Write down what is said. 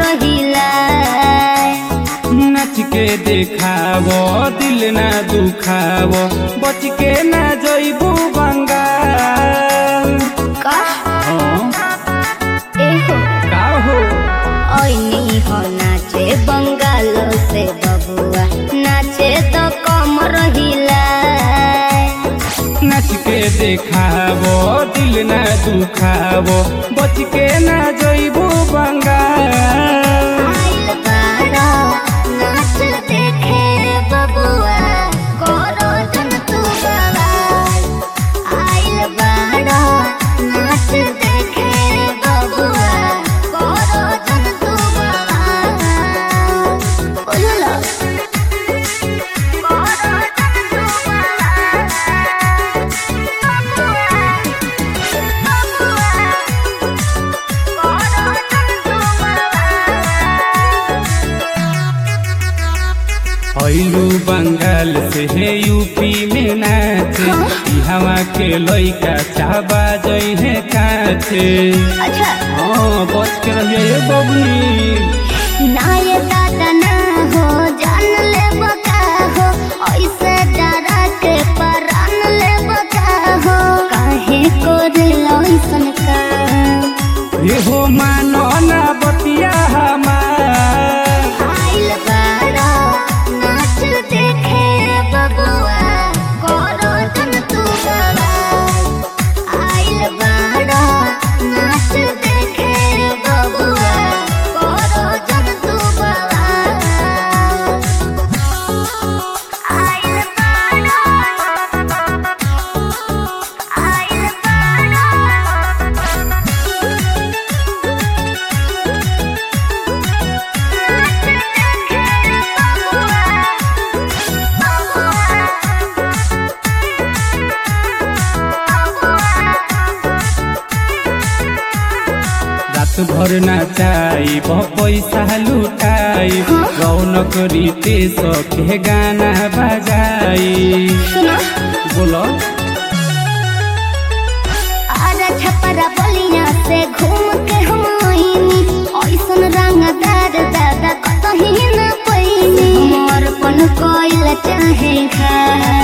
हिला नाच के देखावो दिल ना दुखावो बच के ना जइबू बंगाल का हाँ, एहो का हो ओइनी हो नाचे बंगाल से बबुआ नाचे तो कमर हिला नाच के देखावो दिल ना दुखावो बच के ना जइबू बंगाल आइल बाड़ा नाच देखे बबुआ करो जन तू बवाल आइल बाड़ा नाच देखे बबुआ करो जन तू बवाल बोलो करो जन तू बवाल ऐलू बंगाल से है यूपी में नाचे हवा के लइका चाबा जई है काचे अच्छा हाँ बच के रहिए बबनी ना ये दादा ना हो जान ले बका हो ऐसे डरा के परान ले बका हो काहे को दिल ऐसन का ये हो मानो ना बतिया हमार आइल बाड़ा नाच देखे बबुआ करो जन तू बवाल आइल बाड़ा नाच देखे बबुआ करो जन तू बवाल आइल बाड़ा आइल बाड़ा रात भर नाचाई पैसा लुटाई रौनक रीते सखे गाना बजाई बोलो आजा छपरा बलिया से घूम के हम आईनी ऐसन रंगदार दादा कतही न पैनी समर्पण कइल चाहे खा